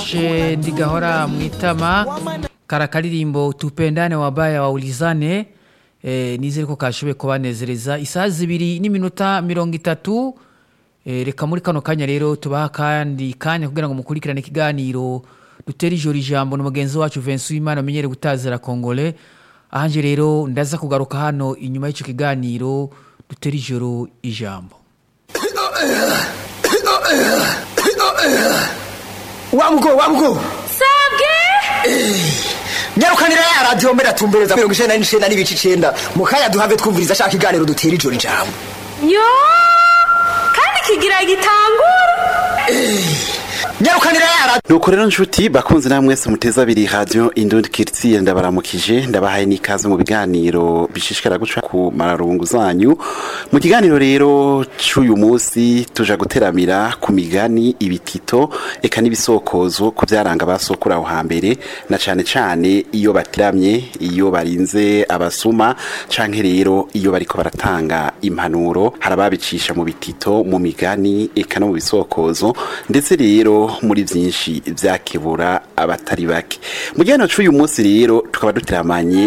she ndigahora mwitama kara karirimbo tupendane wabaya waulizane eh, nizere ko kashoboye kubanezereza isaha zibiri n'iminota mirongo itatu eh, reka muri kano kanya rero tubaha kandi kanya kugira ngo mukurikirane ikiganiro dutere ijoro ijambo na mugenzi wacu Vincent Uwimana amenyere gutazira Kongole ahanje rero ndaza kugaruka hano inyuma y'icyo kiganiro dutere ijoro ijambo wamugo wamugo sabwe nyarukanira ya radiyo mbere atumbereza mirongo icenda n'icenda n'ibice icenda mu kanya duhave twumviriza ashaka iganiro dutera ijoro ijambo yo kandi kigira gitangura nyarukanira ya radiyo nuko rero nshuti bakunze namwe mwese muteza abiri radio indundi kiritiye ndabaramukije ndabahaye n'ikaze mu biganiro bishishikara guca ku mararungu zanyu mu kiganiro rero c'uyu munsi tuja guteramira ku migani ibitito eka n'ibisokozo ku vyaranga basokura aho hambere na cane cane iyo batiramye iyo barinze abasuma canke rero iyo bariko baratanga impanuro harababicisha mu bitito mu migani eka no mu bisokozo ndetse rero muri vyinshi vyakebura abatari bake mu gihe c'uyu munsi rero tukaba duteramanye